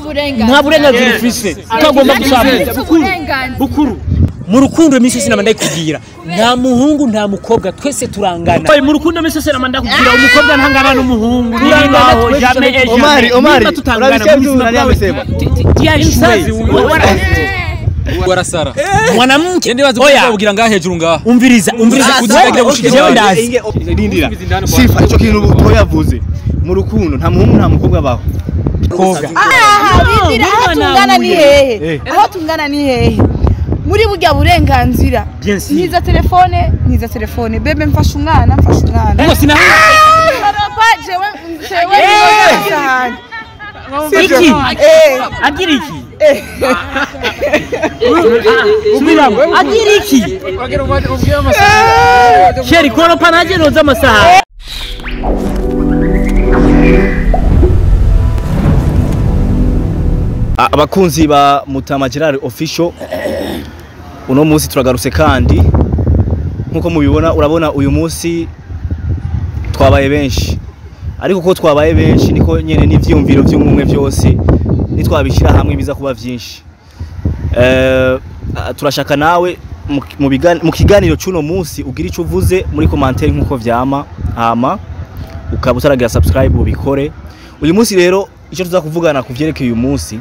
nta burenganzira ufise utagomba gushaka bukuru mu rukundo iminsi yose nama ndayikubwira nta muhungu nta mukobwa twese turangana Oye, mu rukundo mese sera manda kugira umukobwa ntangana n'umuhungu Turangana Bibaho, twese jamais et Omari, jamais. Omari, Niba tutangana urabisikia mu vitu buzima nani bwawe, amesema? ti- ti- tiyaishuwe. warasara mwanamke ndi bazi oya kugira ngaha hejuru ngaha umviriza umviriza kuzibagira gushika jewe iwawe. ndazi rindira sifa icyo kintu ubu yavuze mu rukundo nta muhungu nta mukobwa abaho koga Bidira, aho tungana ni hehe aho tungana ni hehe muri burya burenganzira Bien sûr. ntiza telefone ntiza telefone bebe mfashe umwana mfashe umwana ngo sina papa jewe jewe niyo cyane iki eh agira iki subiramo agira iki sheri koropa ntaje noza amasaha A- abakunzi ba Mutama Gerard official uno munsi turagarutse kandi nkuko mubibona urabona uyu munsi twabaye benshi ariko ko twabaye benshi niko nyene n'ivyumviro vy'umwe byose nitwabishira hamwe biza kuba vyinshi eh ah, turashaka nawe mu- mu bigan- mu kiganiro cy'uno munsi ugira ico uvuze muri commentaire nkuko vyama hama ukaba utaragira subscribe ubikore uyu munsi rero icyo tuza kuvugana ku vyerekeye uyu munsi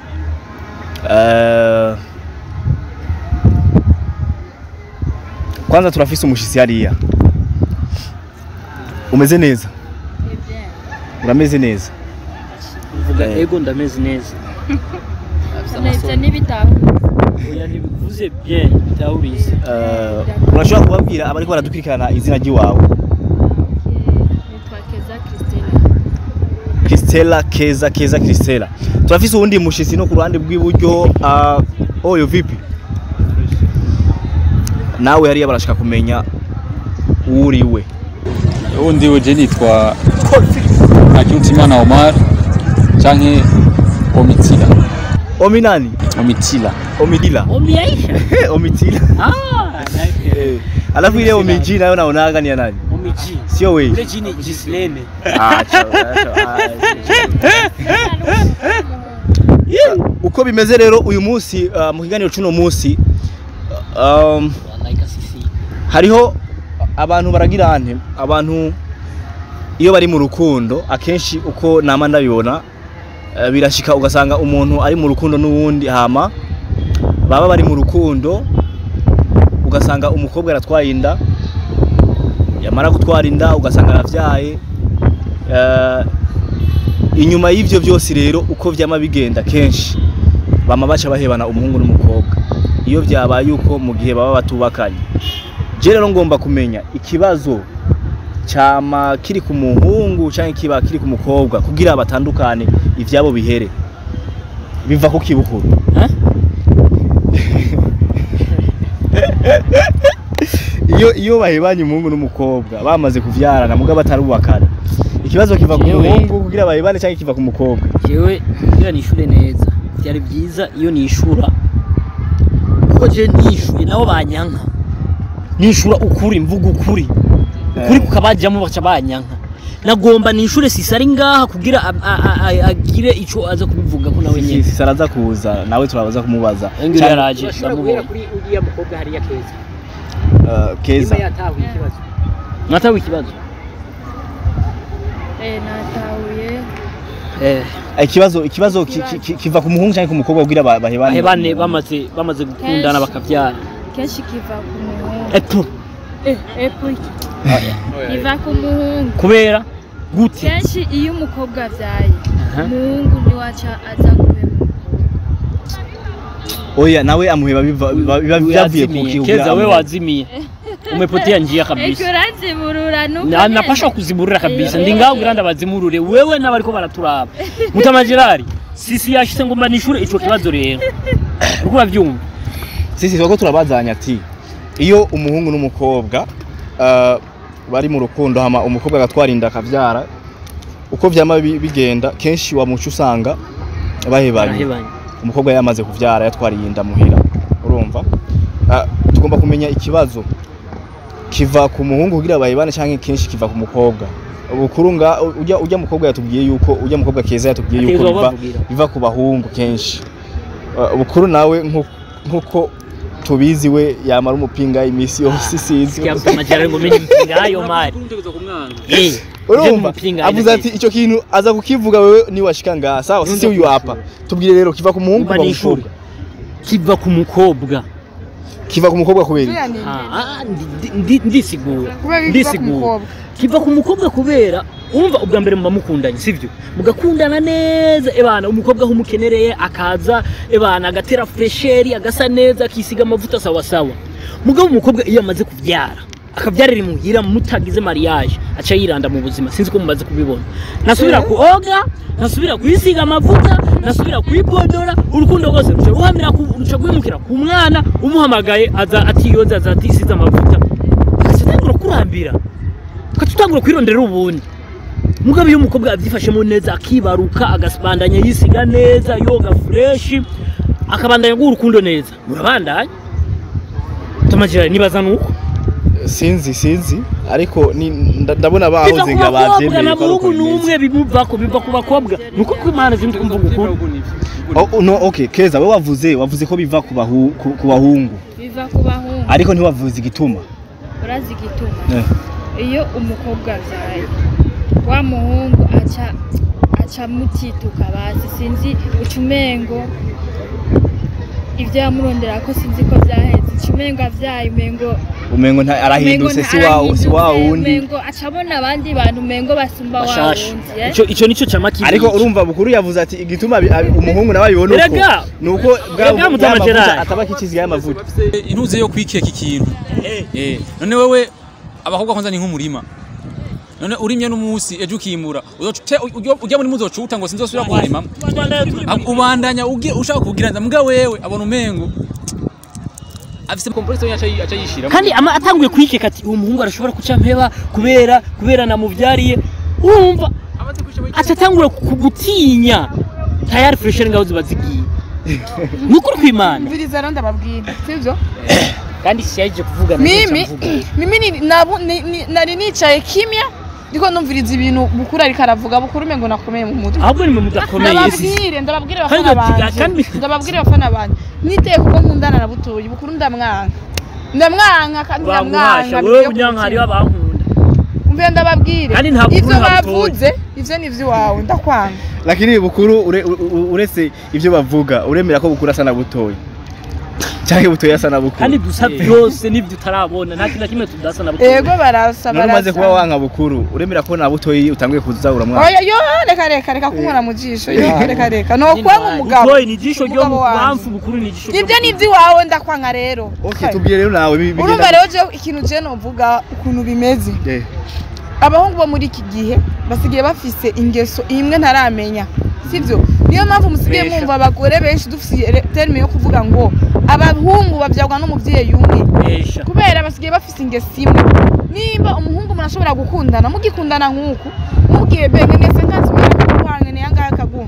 Eh, kwanza turafise umushitsi hariya umeze neza urameze neza vuga Eh. ego ndameze neza neza n'ibitahu oya ntibivuze bien bitahurize Eh, urashobora kubabwira abariko baradukurikirana izina ry'iwawe nitwa keza christine Christella Keza Keza Christella turafise uwundi mushitsi no ku ruhande rw'iburyo ah, oyo vipi nawe hariya barashaka kumenya uwuriwe ubundi uje nitwa Ntakirutimana Omar canke Omitila ominani Omitila omidila omiaisha omitila ah Eh, alafu ile omiji nayo naonaga ni ya nani omiji sio wewe ule jini jisilene Ah, chao, chao, ah, uko bimeze rero uyu munsi ah, mu kiganiro cy'uno munsi um, wanaika sisi hariho abantu baragira ante abantu iyo bari mu rukundo akenshi uko nama ndabibona eh, birashika ugasanga umuntu ari mu rukundo n'uwundi hama baba bari mu rukundo ugasanga umukobwa aratwaye inda yamara gutwara inda ugasanga aravyaye Eh, inyuma y'ivyo byose rero uko vyama bigenda kenshi bama baca bahebana umuhungu n'umukobwa iyo vyabaye uko mu gihe baba batubakanye je rero ngomba kumenya ikibazo cyama kiri ku muhungu cyangwa kiba kiri ku mukobwa kugira batandukane ivyabo bihere biva ku kibukuru Eh? iyo iyo bahebanye umuhungu n'umukobwa bamaze kuvyarana muga batarubakana ikibazo kiva ku Jewe. muhungu kugira bahebane cyangwa kiva ku mukobwa jewe kugira nishure neza byari byiza iyo nishura kuko je nishuye nabo banyanka nishura ukuri mvuga ukuri ukuri kukabajyamo baca banyanka nagomba nishure sisi ari ngaha kugira a- a- a- agire ico aza kubivuga ko nawe nyene sisi araza kuza nawe turabaza kumubaza Engiri Cyangwa- yaraje ndamubonye kuri uriya mukobwa hariya keza Eh, keza yatahuye ikibazo mwatahuye ikibazo eh natahuye eh ikibazo ikibazo ki- ki- ki- kiva ku muhungu cyangwa ku mukobwa kugira ba- bahebane bahebane bamaze bamaze gukundana bakavyara kenshi kiva ku muhungu epo eh epo kiva ku muhungu kubera gute kenshi iyo umukobwa avyaye Aha. umuhungu niwaca aza kubera oya nawe amuheba biva biva- biva- byavuye ku Wazimiye. kibuga keza we wazimiye umepotea njia eko kabisa uranziburura nuko Na- napashwa kuziburira kabisa ndi ngaho kugira ndabazimurure wewe n'abariko baraturaba mutama Gerard sisi yashitse ngo mbanishure ico kibazo rero uriko uravyumva sisi twako turabazanya ati iyo umuhungu n'umukobwa eh, bari mu rukundo hama umukobwa agatwara inda akavyara uko vyama bi- bigenda kenshi wa muco usanga bahebanye Barahebanye. umukobwa yamaze kuvyara yatwariye inda muhira urumva Ah, tugomba kumenya ikibazo kiva ku muhungu kugira bahebane canke kenshi kiva ku mukobwa bukuru nga ujya ujya mukobwa yatubwiye yuko ujya mukobwa keza yatubwiye yuko Ategerezwa biva kubavugira. biva ku bahungu kenshi Uh, bukuru nawe nku- nkuko tubizi we yamara umupinga imisi yose isizi Sikia amajara ngo menye impinga ayo mari eh urumva mpinga avuze ati icyo kintu aza kukivuga wewe ni washika ngaha sawa sisi uyu hapa tubwire rero kiva ku muhungu Umva kuva ni ku ishuri. mukobwa kiva ku mukobwa kiva ku mukobwa kubera iki? Ziriya ni Ah, ah, ndi- ndi- ndisigura kubera ikiva ku ndisigura mukobwa kiva ku mukobwa kubera umva ubwa mbere muba mukundanye sivyo mugakundana neza ebana umukobwa aho umukenereye akaza ebana agatera fresheri agasa neza akisiga amavuta sawa sawa mugabo umukobwa iyo amaze kuvyara akavyarira imuhira mutagize mariage aca yiranda mu buzima sinzi ko mumaze kubibona ntasubira kuoga ntasubira kwisiga amavuta ntasubira kwipodora urukundo rwose ruca ruhamira ku- ruca rwimukira ku mwana umuhamagaye aza atiyoza aza atisize amavuta agaca atangura kurambira ugaca utangura kwirondera ubundi mugabo iyo umukobwa abyifashemo neza akibaruka agasibandanya yisiga neza yoga fureshi akabandanya guha urukundo neza murabandanya tumagira nibaza nuko sinzi sinzi ariko ni nda- ndabona biva bahoze ku nga bakobwa bavyemeye na ko ari uko muhungu bimeze. n'umwe bimuvako biva ku bakobwa nuko ko imana zindi kumvuga ukuri Oh, no okay keza we wavuze wavuze ko biva ku bahu- ku- ku bahungu biva ku bahungu ariko ntiwavuze igituma urazi igituma Eh. iyo umukobwa avyaye wa muhungu aca aca mutituka basi sinzi uca umengo ivyo yamurondera ko sinzi ko vyaheze uca umengo avyaye umengo umengo nta- arahindutse si wa si wa wundi umengo aca abona abandi bantu umengo basumba wa bashasha wundi eh? ico ico nico cama kibi ariko urumva bukuru yavuze ati igituma abi- abi- umuhungu nawe abibona uko Erega! nuko bwa Erega Mutama bwa Gerard. mavuta ataba kikiziga y'amavuta intuze yo kwikeka ikintu eh none wewe abakobwa kwanza ni nk'umurima none urimye n'umunsi ejo ukimura uzoca ute- ujya- ujya muri muzocuta ngo sinzosubira kuwurima ubandanya uge ushaka kugira nza mbwa wewe abona umengo afise kompression yaca aca yishira kandi ama atanguye kwikeka ati uwo muhungu arashobora kuca mpeba kubera kubera namuvyariye urumva aca atangura kugutinya tayari freshere ngaho ziba zigiye ni ukuri kw'imana mviriza rero ndababwira sibyo kandi siyaje kuvugana mimi mimi ni- nabu- ni- ni- nari nicaye kimya ndiko numviriza ibintu bukuru ariko aravuga bukuru umengo nakomeye mu mutwe ahubwo ni mwe mudakomeye si ndababwire ndababwire Kandi abafana uti- banje kandi- ndababwire abafana banje niteye kuko nkundana na butoyi bukuru ndamwanka ndamwanka kandi baguhasha ndamwanka wewe bivuye ku unyanka hariho mutima. abankunda umve ndababwire Kandi nta bukuru ivyo nta butoyi. bavuze ivyo ni ivy'iwawe ndakwanga lakini bukuru ure- u- u- uretse ivyo bavuga uremera ko bukuru asa na butoyi canke butoyi asa na bukuru kandi dusa byose n'ibyo utarabona nta kintu na kimwe tudasa na butoyi ego barasa none umaze kuba barasa wanka bukuru uremera ko na butoyi utanguye kuza uramwana oya yo reka reka reka kunkora mu jisho yo reka reka no kwanga umugabo butoyi ni ijisho ryo mu Umugabo wanje. bamfu bukuru ni ijisho ryo ibyo mu ni iby'iwawe ndakwanga rero okay tubwire rero nawe bi- bigenda urumva rero je ikintu je novuga ukuntu bimeze Eh, abahungu bo muri iki gihe basigaye bafise ingeso imwe ntaramenya sibyo niyo mpamvu musigaye Besha. mwumva abagore benshi dufise terime yo kuvuga ngo abahungu babyagwa n'umubyeyi umwe Besha. kubera basigaye bafise ingeso imwe nimba umuhungu murashobora gukundana mugikundana nk'uku mubwiye benge ngese nkanzimirakuguhangene yangahe akaguha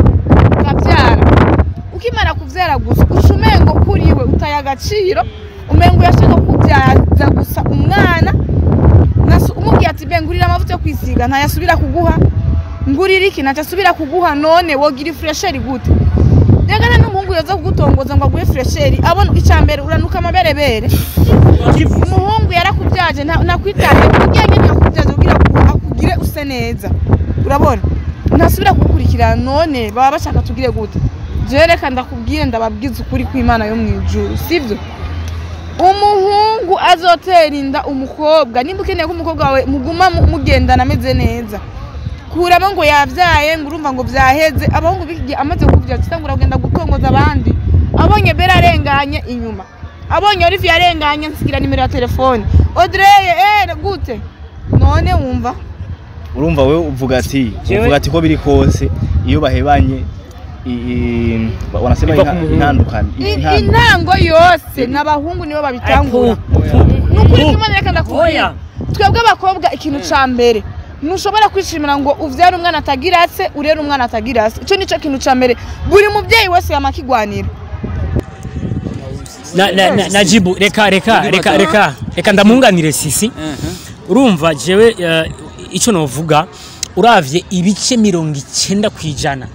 ukabyara ukimara kubyara gusa uca umengo kuri we utaye agaciro umengo yashaka kubyaza gusa umwana nasu- umubwiye ati be ngurira amavuta yo kwisiga ntayasubira kuguha ngurira iki ntacyo asubira kuguha none wogira ifuresheri gute rega n'umuhungu yoza kugutongoza ngo aguhe furesheri abona icya mbere uranuka amaberebere umuhungu yarakubyaje nta- nakwitaye ujyanye nakubyaje kugira ngo akugire use neza urabona ntasubira kugukurikirana none baba bashaka tugire gute jewe reka ndakubwire ndababwiza ukuri kw'imana yo mu ijuru sibyo umuhungu azotera inda umukobwa nimba ukeneye ko umukobwa wawe muguma mu- mugendana ameze neza kuramo ngo yabyaye ngo urumva ngo byaheze abahungu b'iki gihe amaze kubyaza cyangwa uragenda gutongoza abandi abonye bera arenganye inyuma abonye olivier arenganye nsigira nimero ya telefone odreye eh gute none wumva urumva wewe uvuga ati Jewe- uvuga ati ko biri kose iyo bahebanye i- i- wanasema Biva ku inta- muhungu. intandukanye I- intandukanye. intango yose n'abahungu nibo babitangura Ariko- nukuri kimwe reka ndakubwira Oya. twebwe abakobwa ikintu ca mbere ntushobora kwishimira ngo uvyare umwana atagira se urere umwana atagira se ico nico kintu ca mbere buri muvyeyi wese yamakigwanira na, na, na, najibu reka reka reka reka reka ndamunganire sisi urumva jewe uh, icyo novuga uravye ibice mirongo icyenda ku ijana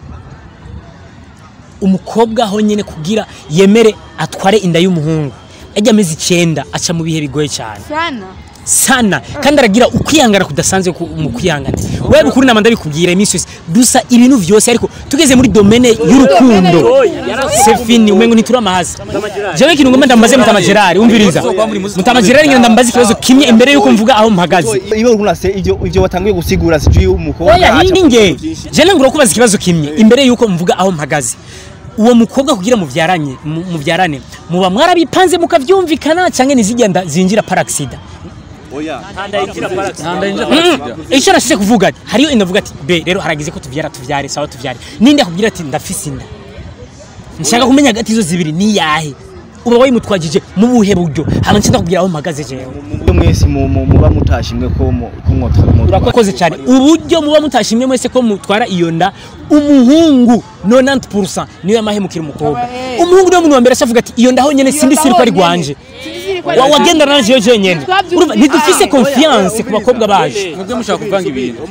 umukobwa aho nyine kugira yemere atware inda y'umuhungu ajya amezi icyenda aca mu bihe bigoye cyane sana sana kandi aragira ukwihangana kudasanzwe ku- mu kwihangana wewe ukuri nama ndabikubwira iminsi yose dusa ibintu vyose ariko tugeze muri domene y'urukundo sefini umengo ntituramahaza jewe ikintu ngomba ndambaze mutama gerard umviriza mutama gerard ngenda ndambaze ikibazo kimwe imbere yuko mvuga aho mpagaze iyo uriko urase ivyo ivyo watanguye gusigura sijui umukobwa oya aca hindi nge kukuvugisha. je nangura kubaza ikibazo kimwe imbere yuko mvuga aho mpagaze uwo mukobwa kugira muvyaranye mu- muvyarane muba mwarabipanze mukavyumvikana canke nizigenda zinjira paraxida oya ntanda yinjira Mm, icyo nashije kuvuga ati hariyo inda avuga ati be rero haragize ko tuvyara tuvyare sawa tuvyare ninde akubwira ati ndafise inda nshaka kumenya hagati izo zibiri ni yahe uba wayimutwagije mu buhe buryo hama nce ndakubwira aho mpagaze jewe mubyo mwese mu- mu- muba mutashimwe ko mu- ko mwotwa urakoze cyane uburyo muba mutashimye mwese ko mutwara iyo nda umuhungu 90% niyo yamahemukira umukobwa Abahe. umuhungu niwe muntu wa mbere acavuga ati iyo ndaho nyene sindi siri ko ari gwanje Wa- wagendana na jewe jenyene Twabyumvise. urumva ntidufise confiance ku bakobwa baje mubyo mushaka kuvanga ibintu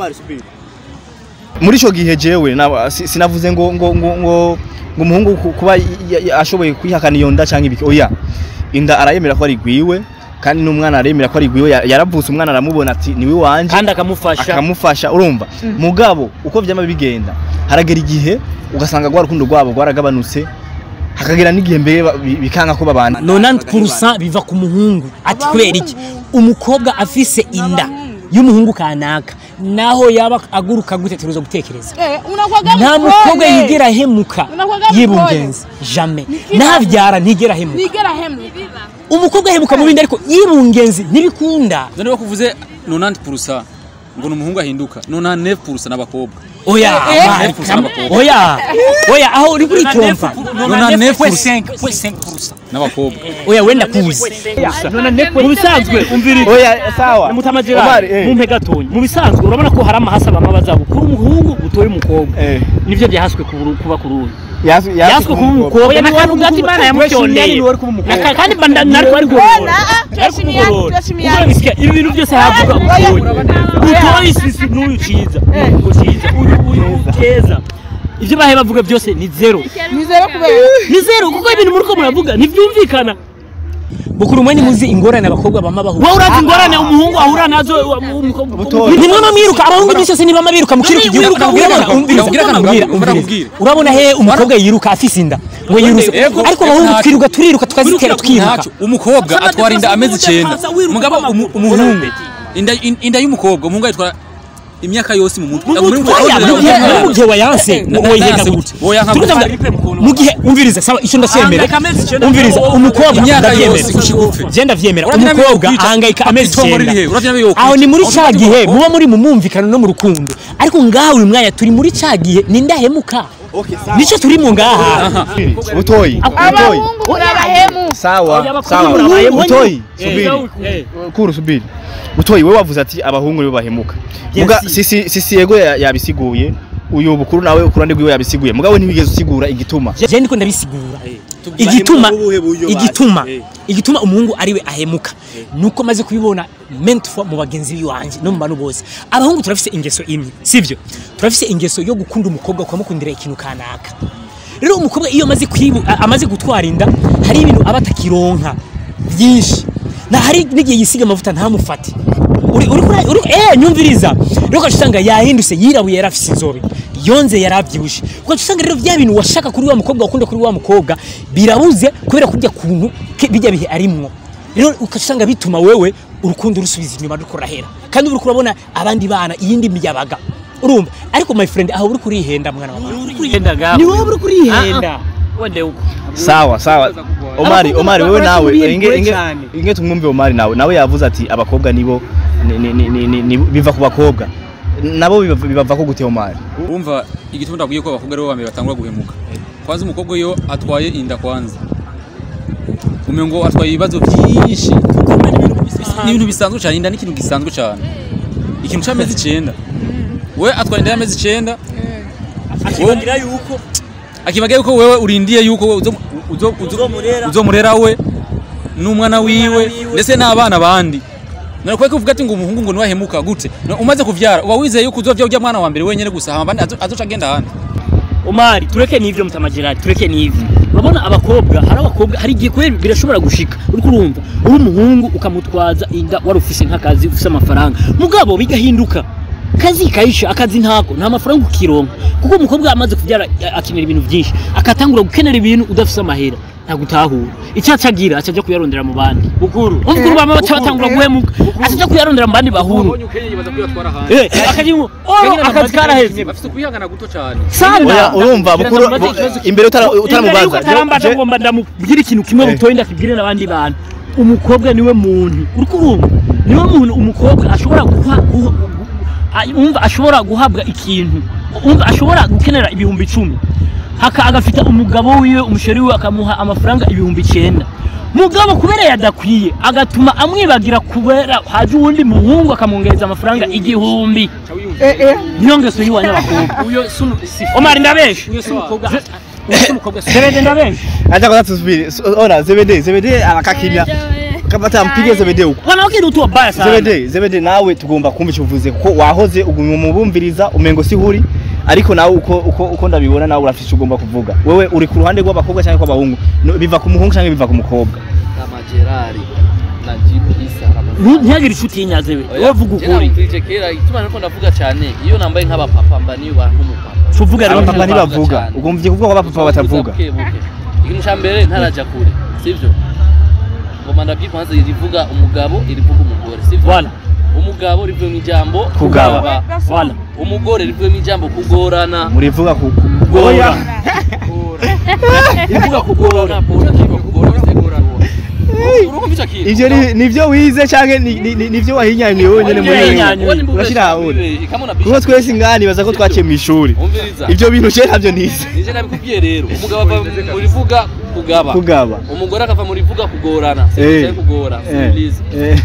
muri ico gihe jewe na- si- sinavuze ngo ngo ngo ngo ngo umuhungu ku- kuba y- y- ashoboye kwihakana iyo nda canke ibiki oya inda arayemera ko ari gwiwe kandi n'umwana aremera ko ari gwiwe ya- yaravutse umwana aramubona ati niwe wanje kandi akamufasha akamufasha urumva mugabo uko vyama bigenda haragera igihe ugasanga rwa rukundo rwabo rwaragabanutse hakagera n'igihe mbere ba- bi- bikanga ko babana 90% biva ku muhungu ati kubera iki umukobwa afise inda y'umuhungu kanaka naho yaba aguruka gute turuza gutekereza unakwaga nta mukobwa yigera ahemuka Unakuwaga yibungenza jamais nabyara ntigera ahemuka nigera hemwe umukobwa ahemuka mu bindi ariko yibungenzi ntibikunda none bakuvuze 90% ngo ni umuhungu ahinduka 99% n'abakobwa oya Eh, man, eh, come- eh, oya oya aho uri kuri trompa n'abakobwa oya wenda kuzi mu bisanzwe umviriza oya sawa mutama Omar, gerard eh. mumpe gatonya mu bisanzwe urabona ko hari amahasa bamwe bazabukura umuhungu utoye umukobwa Eh. nivyo byahaswe ku- kuba kuri uyu Yasu- yasu yaswe kuba umukobwa Oya, n'akantu gati imana yamucyondeye Weshimye ni wari kuba umukobwa. Naka- kandi mba nari wari kugorora turashimiye turashimiye Urabisika, ibi bintu byose havuga utoye utoye isisi n'uyu ciza uyu ciza uyu uyu keza ibyo bahe bavuga byose ni zero nizere kubera ni zero kuko ibintu muri ko muravuga ntibyumvikana bukuru mwe nimuzi ingorane abakobwa bama bahura wowe urazi ingorane umuhungu ahura nazo umukobwa Butoyi. nimwe mwiruka abahungu iminsi yose ntibama biruka mu kiruka igihugu wiruka, Ubwira wiruka, kana- umviriza, ubwira kana- ubwira, ubwira, umviriza. ubwira. urabona he umukobwa yiruka afise inda ngo yiruse Ego, ariko abahungu ntacyo. twiruka turiruka tukazitera twiruka Ntacyo. umukobwa atwara inda amezi icyenda mugabo umu- umuhungu inda in- inda y'umukobwa umuhungu ayitwara imyaka yose mu mutwe Oya, mu gihe- no mu gihe wayanse Na- na- woyiheka nayanse gute gute? Woyanka gute? Tuvuga- mu gihe umviriza sawa icyo ndacyemera Ahangayika amezi icyenda. umviriza umukobwa Imyaka ndabyemera yose gushika upfe. je ndavyemera Uravye nawe umukobwa yokwica. ahangayika amezi Itongo riri he? icyenda Uravye nawe yokwica. aho ni muri Aho ca ufite gihe ubwoko. muba muri mu mwumvikano no mu rukundo ariko ngaha uyu mwanya turi muri ca gihe ni ndahemuka nico turimo ngaha butoyi butoyi abahungu muri abahemu sawa abakobwa sawa murabaye butoyi Eh, subiri eh. kuru subiri butoyi wewe wavuze ati abahungu nibo bahemuka muga Yes. sisi sisi yego ya- yabisiguye uyu bukuru nawe ukurande rwiwe yabisiguye mugabo ntibigeze usigura igituma je ndiko ndabisigura igituma igituma igituma umuhungu ariwe ahemuka nuko maze kubibona mentfo mu bagenzi biwanje no mu bantu bose abahungu turafise ingeso imwe sivyo turafise ingeso yo gukunda umukobwa ukamukundira ikintu kanaka rero umukobwa iyo amaze kwibu a- amaze gutwara inda hari ibintu aba atakironka byinshi na hari n'igihe yisiga amavuta ntamufate uri uri kuri uri eh nyumviriza rero ugaca usanga yahindutse yirabuye yarafise inzobe yonze yarabyibushe ugaca usanga rero bya bintu washaka kuri wa mukobwa wakunda kuri wa mukobwa birabuze kubera kurya kuntu ke- bijya bihe arimwo rero ugaca usanga bituma wewe urukundo rusubiza inyuma ruriko rurahera kandi uri kurabona abandi bana iyindi miyabaga urumva ariko my friend aho uri kurihenda mwana wa mama Kurihenda gawe. ni wowe uri kurihenda wende uko sawa sawa Omari Abakobwa Omari wewe baba nawe bari inge inge cyane. inge tumwumve Omari nawe nawe yavuze ati abakobwa nibo ni- ni- ni- ni- ni- ni- biva ku bakobwa nabo biva- bibava ko gute Omari urumva igituma ndabwiye ko abakobwa aribo bambere batangura guhemuka kwanza umukobwa iyo atwaye inda kwanza umengo atwaye ibibazo byinshi ni ibintu bisanzwe cyane inda ni ikintu gisanzwe cyane ikintu cy'amezi icyenda we atwara inda y'amezi icyenda akibagira yuko akibaga yuko wewe urindiye yuko we uzo- uzo- uzo- uzomurera we n'umwana wiwe ndetse n'abana bandi none kweko uvuga ati ngo umuhungu ngo niwahemuka gute None umaze kuvyara uba wizeye yuko uzovya urya mwana wa mbere wenyene gusa hama abandi azo- azoca agenda ahandi Omari tureke n'ivyo mutama Gerard tureke n'ivyo urabona abakobwa hari abakobwa hari igihe kubera birashobora gushika uriko urumva uri umuhungu ukamutwaza inda wari ufise nk'akazi ufise amafaranga mugabo bigahinduka kazi kayisha akazi ntako nta mafaranga ukironka kuko umukobwa amaze kubyara a- akenera ibintu byinshi akatangura gukenera ibintu udafise amahera ntagutahura icyo acagira acaja kuyarondera mu bandi bukuru umukuru bama batangura guhemuka acaja kuyarondera mu bandi bahuru ubonye ukenya yibaza kuyatwara ahandi eh akajimo oro akazi karaheze bafite kwihangana guto cyane sana Oya, urumva bukuru Gereza mubaze ikibazo imbere utara- imbere yuko utaramubaza atarambaza je- ngomba ndamubwira ikintu kimwe Eh. butoye ndakibwire n'abandi bantu umukobwa niwe muntu uriko urumva niwe muntu umukobwa ashobora guha guha- gu- a- umva ashobora guhabwa ikintu umva ashobora gukenera ibihumbi icumi haka agafita umugabo wiwe umusheri wiwe akamuha amafaranga ibihumbi icenda mugabo kubera yadakwiye agatuma amwibagira kubera haje uwundi muhungu akamwongereza amafaranga igihumbi eh eh niyo ngeso y'iwanyabakobwa uyo sunu si omari ndabesha uyo si umukobwa uyo si umukobwa si Sebede ndabesha Acha kwanza tusubiri. Su- Ona Zebede, Zebede anakaa kimya. Kama tampige Zebede huko. wanawake ni tu wabaya sana Zebede, Zebede nawe tugomba kumva icyo uvuze kuko wahoze ugumye umubumviriza umengo si huri ariko nawe uko uko uko ndabibona nawe urafite icyo ugomba kuvuga. Wewe uri ku ruhande rw'abakobwa cyangwa kw'abahungu? No, Biva ku muhungu cyangwa biva ku mukobwa? kama Gerari na Jibu Isa Ntu- ntihagire inshuti y'inyaze we wowe vuga ukuri ukuri kera ituma niko ndavuga cyane iyo nambaye nk'abapapa mba niyo bantu nk'umupapa tuvuga rero Abapapa ntibavuga. ntibavuga. cyane. Ugomvye kuvuga ko abapapa batavuga. Buke, buke. ikintu cya mbere ntaraja kure sivyo ngoma ndabyikwanza irivuga umugabo irivuga umugore sivyo Voilà. umugabo rivuye mu ijambo Kugaba. Voilà. umugore rivuye mu ijambo kugorana Murivuga ku ku- Goya. rivuga kugorana urumva icyo kintu Ivyo ni nivyo wize canke ni- ni- ni- nivyo wahinyanyuye wenyene muri Wahinyanyuye. wewe. Urashira ahure. Kuko twese ngani baza ko twaciye mu ishuri. umviriza Ivyo bintu je ntabyo nize. nije nabikubwiye rero umugabo ava mu rivuga kugaba Kugaba. umugore akava mu rivuga kugorana Eh. sivyo kugora Eh. simplize Eh.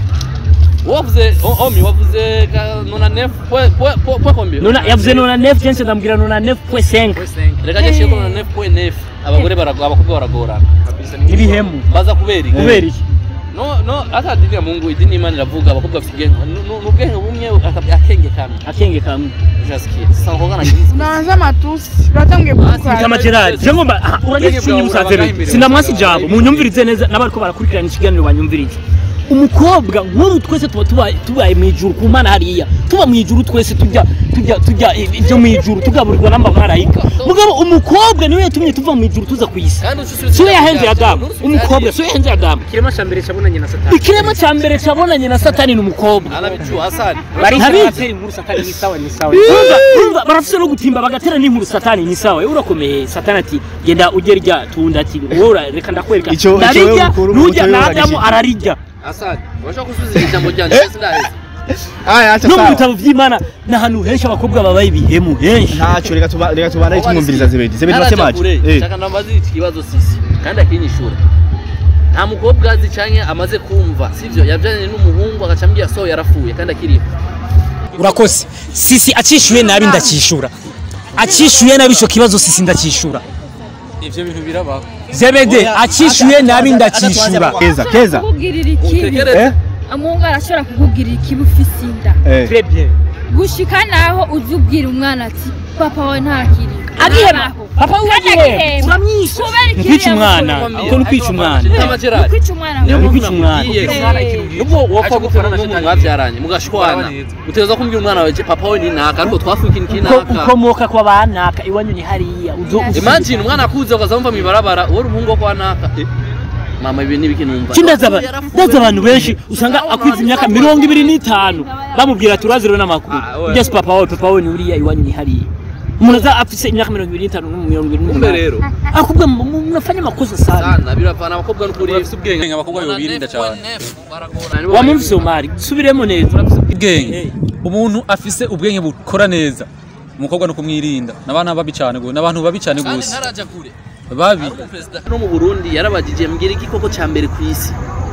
wavuze o- omi wavuze ka- nona nef point point point point combien nona yavuze nona nef jense ndambwira nona nef pwe senga reka je shiko nona nef point nef abagore baragora abakobwa baragorana n'ibihemu baza kubera iki kubera iki no no hata dini ya Mungu idini y'Imana iravuga abakobwa bafite ubwenge nu- nu- n'ubwenge bumwe aka- akenge kamwe akenge kamwe ujasikia sasa ngoga na kizi unaanza matusi uratangiye kuvuga kama Gerard je ngomba aha, uragiye cunye musazebe sinamwasi jabo munyumvirize neza n'abariko barakurikirana ikiganiro banyumvirize umukobwa nk'ubu twese tuba tubaye tubaye mu ijuru ku mana hariya tuba mu ijuru twese tujya tujya tujya ibyo mu ijuru tugaburirwa n'amamarayika mugabo umukobwa niwe yatumye tuva mu ijuru tuza ku isi kandi ususubiza siwe yahenze adamu umukobwa siwe yahenze adamu ikirema cya mbere cyabonanye na satani ikirema cya mbere cyabonanye na satani ni umukobwa anabicu Hassan bari Ntabizi. baratera inkuru satani ni sawa ni sawa Urumva, urumva, barafise no gutimba bagatera n'inkuru satani ni sawa yewe urakomeye satani ati genda ujye rya tunda ati wowe ura- reka ndakwereka Ico- ico ndarirya wewe ukuru, nujya uco wewe na adamu uragishikiye. ararirya Hassan urashaka gusubiza ijambo ryanje Eh. sindaheza Aya acha no mu sawa. bitabo vy'imana ni ahantu henshi abakobwa babaye ibihemu henshi Ntacyo reka tuba reka tubana tumwumviriza Zebedi. Zebedi wasemaje? Eh. shaka ndamaze iki kibazo sisi kandi akinyishura nta mukobwa azi canke amaze kumva sivyo yavyanye n'umuhungu agacambia so yarafuye kandi akiriho urakoze sisi acishuye nabi ndakishura acishuye nabi ico kibazo sisi ndakishura ivyo bintu birabaho zebede acishuye nabi ndakishura Keza, keza. kukugirira ikibi utekereze Eh? umuhungu arashobora kukugirira ikibi ufise inda Eh. Très bien. gushika naho uzi ubwira umwana ati papa wawe ntakiri agihema Abaho. papa we Kandi agihema agihema. uramwishe kubera ni kwica umwana yamukoreye. uko ni kwica umwana Kama Gerard. kwica umwana Niyo Ni mpamvu kwica umwana nakubwiye. Eh. nubwo wapfa Aca gupfana gukorana n'umuntu shitani. mwavyaranye mugashwana Kuraba neza. utegereza kumbwira umwana wawe papa we ni naka ariko twafuye ikintu Uko- kinaka ukomoka kwa banaka iwanyu ni hariya uzo uzi- imagine umwana akuze ukaza wumva mw'ibarabara uwo uri umuhungu wo kwa naka Eh, mama ibi ni ibiki numva Ki ndaza aba- ndaza abantu benshi usanga akwiza imyaka mirongo ibiri n'itanu bamubwira ati uraziro n'amakuru Ah, oya. ugeze papa wawe papa wawe ni uriya iwanyu ni hariya umuntu aza afise imyaka mirongo ibiri n'itanu no mirongo ibiri kumbe n'umunani rero akubwa mu- mu- munafanya amakosa sana sana biravana abakobwa n'ukuri bafite ubwenge abakobwa birinda cyane wamumvise umari subiremo neza ubwenge umuntu afise ubwenge bukora neza umukobwa no kumwirinda n'abana babi cyane gose n'abantu babi cyane kandi gose ntaraja kure babi perezida no mu Burundi yarabagije mbwira igikoko cya mbere ku isi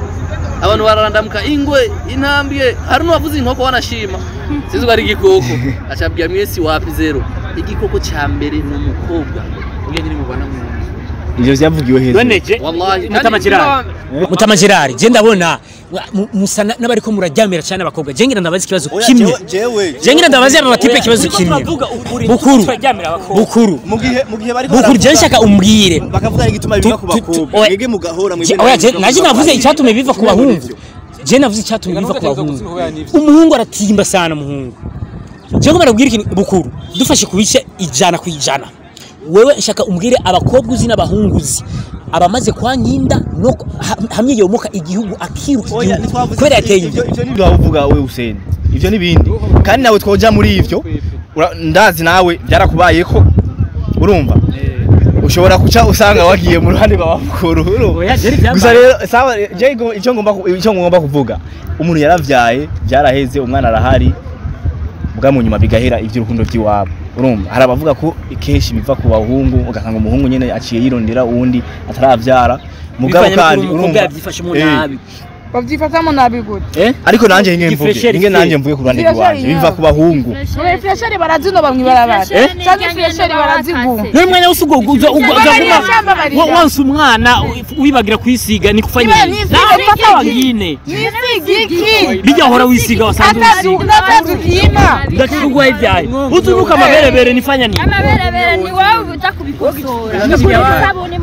abantu bararandamuka ingwe intambwe hari n'uwavuze inkoko wanashima sinzi ko ari igikoko acabwira mwese wapi zero igikoko cya mbere ni umukobwa ubwenge ni mubana mu nzu ivyo vyavugiwe hejuru weneje wallahi Mutama Gerard. mutama gerard je ndabona wa- mu- musa na- n'abariko muraryamira cyane abakobwa je ngira ndabaza ikibazo kimwe je ngira ndabaza aba batipe ikibazo kimwe bukuru bukuru mu gihe mu gihe bariko bukuru je nshaka umbwire bakavuga igituma biva ku Tu- tu- tu- bakobwa oya. mwege mugahora Je- oya je naje navuze icyatumye biva ku bahungu je navuze icyatumye biva ku bahungu umuhungu aratimba sana umuhungu je ngo barabwira ikintu bukuru dufashe ku bice ijana ku ijana wewe nshaka umbwire abakobwa uzi n'abahungu uzi abamaze kwa nyinda no ha- hamwe yomoka igihugu akiruka igihugu kubera yateye ivyo imbere ivyo nibyo wavuga we Hussein ivyo nibindi kandi nawe twoja muri ivyo ura- ndazi nawe byarakubayeko urumva ushobora kuca usanga wagiye mu ruhande rwa bakuru urumva Oya, Jerry byambaye. gusa rero sawa je ngo- icyo ngomba ku- icyo ngomba kuvuga umuntu yaravyaye byaraheze umwana arahari bwa mu nyuma bigahera iby'urukundo by'iwabo urumva hari abavuga ko kenshi biva ku bahungu ugasanga umuhungu nyene aciye yirondera uwundi ataravyara mugabo Bivanye n'ukuntu kandi umukobwa urumva yabyifashemo Eh, nabi babyifatamo nabi gute eh ariko nanjye nge mvuge Ifresheri nge ifite. nanjye mvuge ku ruhande Ifresheri rwanjye yawe. biva ku bahungu muri fresheri barazinoba mw'ibarabara cyangwa fresheri baraziguma Nuri mwanya wose ugo uza uza Barabara guma shamba barira. wa- wansi umwana wibagira kwisiga ni kufanya Iwe nini nisiga na iki? fata wangine nisigiki bijya hora wisiga wasanze wisiga ndazazukima ndakirugwa ivyaye utunuka amaberebere nifanya nini amaberebere ni wowe uza kubikosora sabuni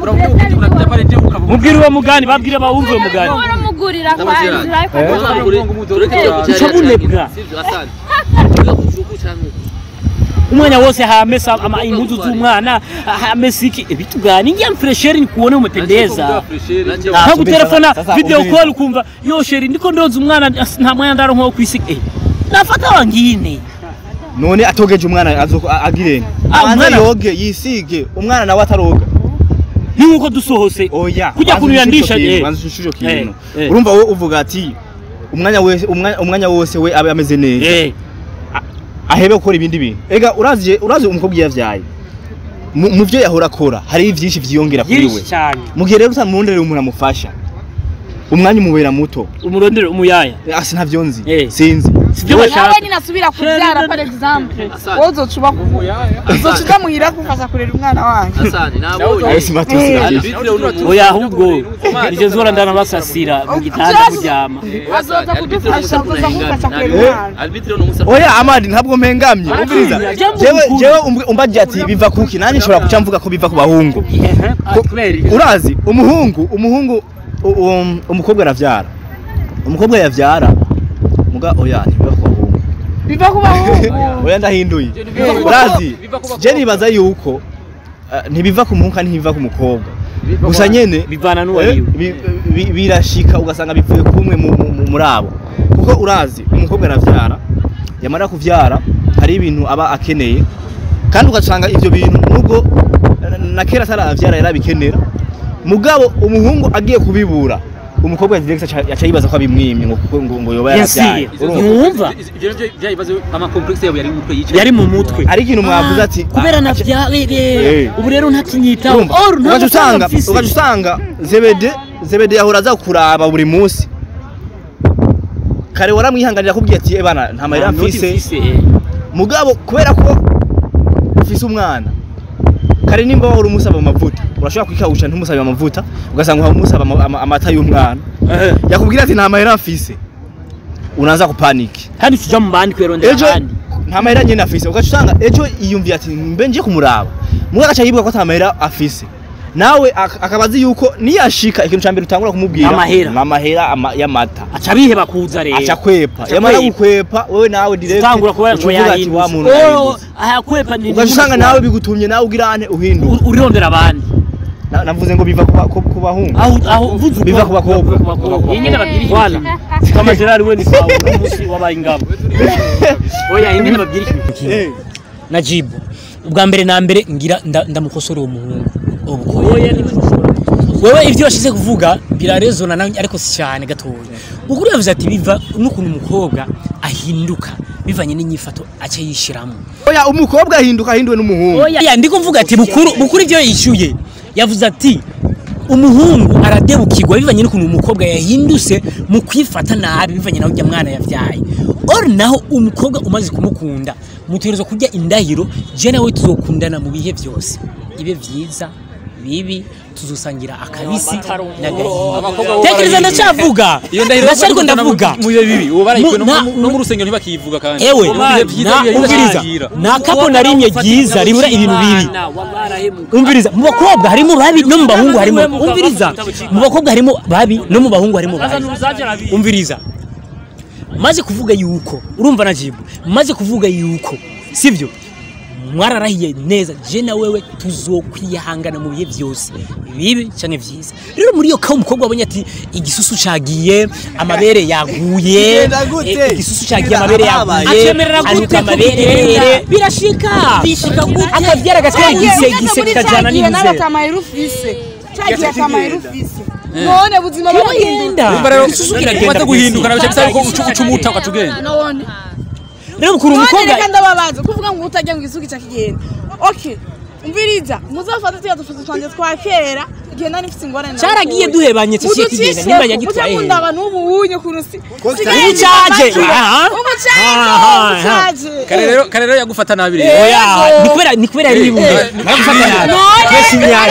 mubwire uwo mugani babwire bawumve uwo mugani uramugurira Mutama kwa Gerard. inzira ariko Mutama Gerard. tureke Uca bunebwa. sivyo asante Tuvuge ku gihugu canke umwanya wose hamesa ama impuzu z'umwana hamesa iki bitugani ngiye fresheri nikuone umependeza nta gutelefona Sasa video umviriza. call ukumva yo sheri ndiko ndonza umwana as- nta mwanya ndaro nko kwisiga eh nafata wangine none atogeje umwana azoko a- agirene Ah, abanza umwana- yoge yisige umwana nawe ataroga ni nkuko dusohose oya Kujya banza kunuyandisha, ushusho eh. kintu, banza ushusho kintu Eh, eh. urumva wowe uvuga ati umwanya wese umwanya umwanya wose we abe ameze neza eh ahebe gukora ibindi bintu ega urazi urazi umukobwa iyo yavyaye mu mu vyo yahora akora hari byinshi vyiyongera kuri we yirishi cyane mu gihe rero utamurondera umuntu amufasha umwanya umubera muto umurondere umuyaya asi ntavyo nzi Eh. sinzi sibyo nawe bashaka nyine asubira kubyara par exemple wowe uzocuba uzocuba muhira kufasha kurera umwana wanyu asante nabonye ayo si matusi Eh. kabisa. Arbitre uno munsi. oya ahubwo nigeze zora ndana basasira mu gitanda kuryama azoza kudufasha azoza kufasha kurera Eh. umwana Arbitre uno munsi. oya amadi ntabwo mpengamye umviriza Jambo jewe mukuru. jewe umb- umbaje ati biva kuki nanjye nshobora kuca mvuga ko biva ku bahungu kubera urazi umuhungu umuhungu u- um, umukobwa aravyara umukobwa yavyara muga oya ntibiva ku bahungu biva ku bahungu oya ndahinduye urazi je nibaza yuko eh, ntibiva ku muhungu kandi ntibiva ku mukobwa gusa nyene bivana eh, n'uwariwe bi- bi- birashika ugasanga bivuye kumwe mu- mu- mu- muri abo kuko urazi umukobwa aravyara yamara kuvyara hari ibintu aba akeneye kandi ugasanga ivyo bintu nubwo na- na kera ataravyara yarabikenera mugabo umuhungu agiye kubibura umukobwa direct aca aca yibaza ko abimwimye ngo kuko ngo ngo yoba yaravyaye yasiye Urumva? ntiwumva ivyo navyo vyabibazo amakomplexe yabo yari mu mutwe yicaye yari mu mutwe ari ikintu mwavuze ati kubera navyarere Eh. ubu rero ntakinyitaho urumva or ugaca usanga mfise ugaca usanga zebede zebede yahora aza kuraba buri munsi kare waramwihanganira akubwiye ati "Eh bana nta mahera mfise mugabo kubera ko ufise umwana kare nimba wahora umusaba amavuta urashobora kwikawusha ntumusabe amavuta ugasanga uha umusaba ama- ama- amata y'umwana yakubwira ati nta mahera mfise unaza kupaniki kandi tuja mu bandi kwirondera ejo abandi nta mahera nyine afise ugaca usanga ejo yiyumviye ati mbe nje kumuraba mwe agaca yibuka ko ata mahera afise nawe ak- akaba azi yuko niyashika ikintu ca mbere utangura kumubwira Amahera. ni amahera ama- y'amata aca biheba kuza rero aca kwepa Aca yamara kwepa. gukwepa wewe nawe direct utangura kuba uca ngo uvuga ati, yahindutse wa muntu Oh, yahindutse ahakwepa ni ugaca usanga nawe bigutumye nawe ugira ane uhinduka U- urondera abandi Na- navuze ngo biva ku ba- ku ku bahungu aho aho uvuze Biva ku bakobwa. yenyine babwira wala kama Gerard we ni sawa umunsi wabaye ingabo oya yenyine babwira ikintu Eh, najibu ubwa mbere na mbere ngira nda- ndamukosora uwo muhungu ubwo oya ni wewe ibyo washize kuvuga birarezona na ariko si cyane gatoya ukuri yavuze ati biva n'ukuntu umukobwa ahinduka bivanye n'inyifato aca yishiramo oya umukobwa ahinduka ahinduwe n'umuhungu oya ndiko mvuga ati bukuru bukuru ibyo yishyuye yavuze ati umuhungu aradebukirwa bivanye n'ukuntu umukobwa yahindutse mu kwifata nabi bivanye nawe ujya mwana yavyaye or naho umukobwa umaze kumukunda mutegerezwa kurya indahiro je nawe tuzokundana mu bihe byose ibe vyiza bibi tuzosangira akabisi abakobwa n'agahinda bo tekereza barayivuga. ndacavuga iyo ndahiro ndacariko ndavuga mu bihe bibi uwo barayikwe Mu- na- no mu rusengero ntibakiyivuga kandi ewe mu bihe byiza na ibihe umviriza bidashira nta kapo na rimwe ryiza ribura ibintu bibi umviriza mu bakobwa harimo babi no mu bahungu harimo umviriza mu bakobwa harimo babi no mu bahungu harimo babi umviriza maze kuvuga yuko urumva na jibu maze kuvuga yuko sibyo mwararahiye neza je na wewe tuzokwihangana mu bihe byose bibi cyangwa byiza rero muri iyo kawo umukobwa wabonye ati igisusu cagiye amabere yaguye Bigenda gute? eh, igisusu cagiye amabere Habaye. yaguye Akemerera gute anuka ko amabere bigenda? birashika bishika gute akabyara gatera igise gise kajana nawe n'inzira akamahera ufise cagiye akamahera ufise none buzima kiragenda Urumva rero igisusu kiragenda umaze guhinduka kwisi. nabyo bisaba ko uca uca umuta ugaca ugenda none rero mukuru none umukobwa reka ndababaza kuvuga ngo utajya ngo isuku ica kigenda okay umviriza muzafate tuya dufoto twanje twa kera igihe nari mfite ingorane cyaragiye duhebanye cyo kigenda nimba yagitwaye munda abantu ubu unye ukuntu si ubu caje aha ubu Aha, caje aha. ubu caje kare rero kare rero yagufata nabi rero oya ni kubera ni kubera yari ibumbi baragufata nabi twese imyanya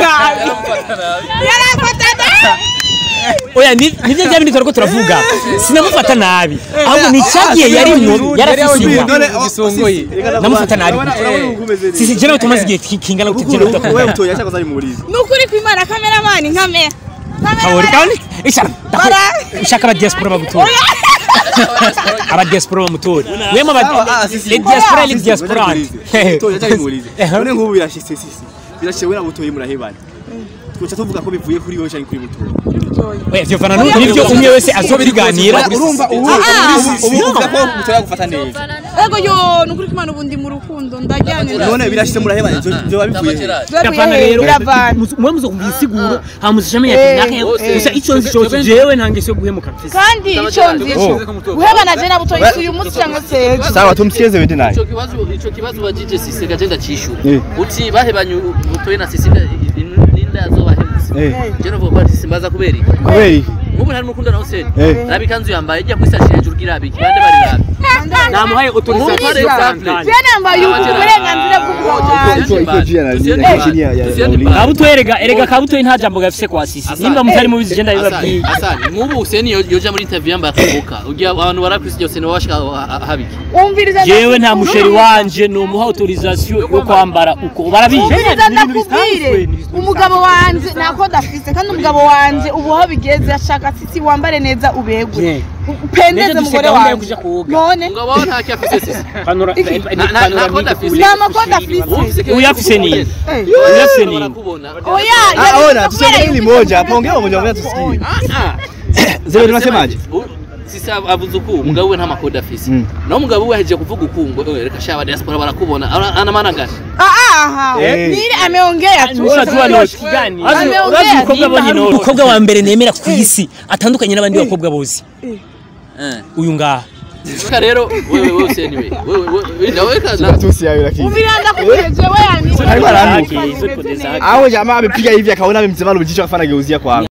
yarafatana oya ni nibyo bya bindi turiko turavuga sinamufata nabi ahubwo ni cyagiye yarimwo yarafise inda igisongoye namufata nabi sisi je nawe tumaze igihe ki- kingana gute je nawe wewe tudakundana utoya cyangwa zari murizi nukuri kwimana kameramani nkamera kawori kandi ishaka ishaka aba diaspora bagutora aba diaspora bamutora wema aba Ah, si, si. les diaspora les diaspora utoya cyangwa murizi none nk'ubu birashitse sisi birashitse we na butoye murahebana twoca tuvuga ko bivuye kuri wowe cyangwa kuri butoye oya vyo fana n'ibyo umwe wese azobiganira urumva ubu ubu uvuga ko butoya gufata neza ego yo nukuri kwimana ubu ndi mu rukundo ndajyanye none birashitse murahebana byo bivuye he? Gavana rero biravana mwe muzokumva isiguro hamushamenya ati nake gusa ico nzi cose jewe ntange cyo guhemuka mfise kandi icyo nzi guhebana je na butoyi si uyu munsi cyangwa se ejo sawa tumsikize wende naye ico kibazo ico kibazo bajije sisega je ndacishura Eh. uti bahebanye butoye na sisega ninda yazobahemutse eh je no vuga simbaza kubera iki kubera iki nk'ubu ntari n'ukunda nawe se Eh. rabi kanzu yambaye ijya kwisashi hejuru girabiki bande bari rabi namuhaye autorisation Par exemple. je nambaye uburenganzira bw'umugabo wanjye iko jia na ya chini ya ya kabutoye erega erega kabutoye nta jambo gafise kwa sisi nimba mutari mubizi je ndabibabwiye asani nk'ubu useni yo- yoja muri interview yambaye akabuka ugiye abantu barakwisi byose niwe washaka ha- habiki umviriza jewe nta musheri wanje nomuha autorisation yo kwambara uko barabizi umviriza ndakubwire umugabo wanje ntako adafise kandi umugabo wanje ubu aho bigeze ashaka sisi wambare neza ubegwe Yeah. upendeze Neza umugore dufise gahunda yo wanje kuja koga. none umugabo wawe nta cyafise sisi panora Na- na- nta koda afise. nta makoda afise uyafise nini Eh. uyafise nini barakubona oya Ah, ona yari tuseme hili moja hapo ongea moja moja tusikie zero tunasemaje U- sisi avuze uku umugabo we nta makoda afise Mm. naho umugabo we ahejeje kuvuga uku ngo "Eh, reka shaba diaspora barakubona Ana- ana maana gani aha Eh. nili ameongea tu urajua noti gani Ameongea, urazi umukobwa abonye hari noti umukobwa wa mbere nemera ku isi atandukanye n'abandi bakobwa bose Eh. uyu ngaha Sika rero wewe wewe useni we wewe wewe nawe kaza tusi yayo lakini umviranda kukureje wewe yani Alikuwa ananuka. Umeze neza. Hao jamaa amepiga hivi akaona amemzima jicho akafanya geuzia kwa